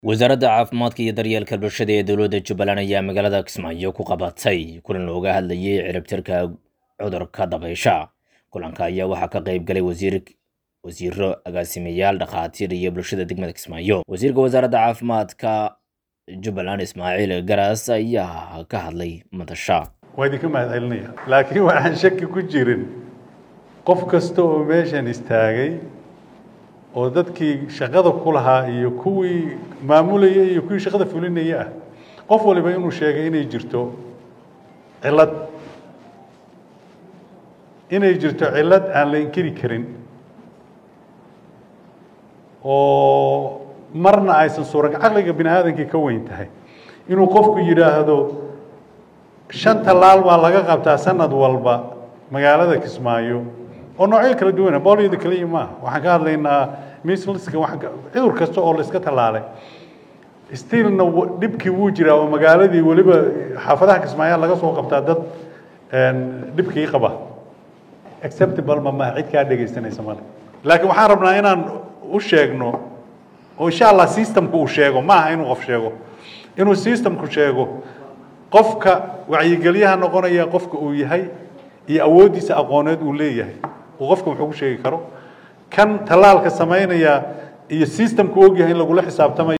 wasaaradda caafimaadka iyo daryeelka bulshada ee dowladda jubbaland ayaa magaalada kismaayo ku qabatay kulan looga hadlayay ciribtirka cudurka dabaysha kulanka ayaa waxaa ka qayb galay wasiir wasiiro agaasimayaal dhakhaatiir iyo bulshada degmada kismaayo wasiirka wasaaradda caafimaadka jubbaland ismaaciil garas ayaa ka hadlay madasha waa idinka mahad celinaya laakiin waxaan shaki ku jirin qof kasta oo meeshan istaagay oo dadkii shaqada ku lahaa iyo kuwii maamulayay iyo kuwii shaqada fulinaya ah qof waliba inuu sheegay inay jirto cillad inay jirto cillad aan la inkiri karin oo marna aysan suuraga caqliga bini aadankii ka weyn tahay inuu qofku yidhaahdo shan tallaal baa laga qabtaa sanad walba magaalada kismaayo oo noocyo kala duwana booliyada keliya maaha waxaan ka hadlaynaa misliska cudur kasta oo la iska tallaalay stilna dhibkii wuu jiraa oo magaaladii weliba xaafadaha kismaayaa laga soo qabtaa dad dhibkii qaba acceptable ma maha cid kaa dhegaysanaysa male laakiin waxaan rabnaa inaan u sheegno oo insha allah systemku uu sheego maaha inuu qof sheego inuu systemku sheego qofka wacyigelyaha noqonaya qofka uu yahay iyo awooddiisa aqooneed uu leeyahay uu qofka wuxuu ku sheegi karo kan tallaalka samaynaya iyo systemku ogyahay in lagula xisaabtamayo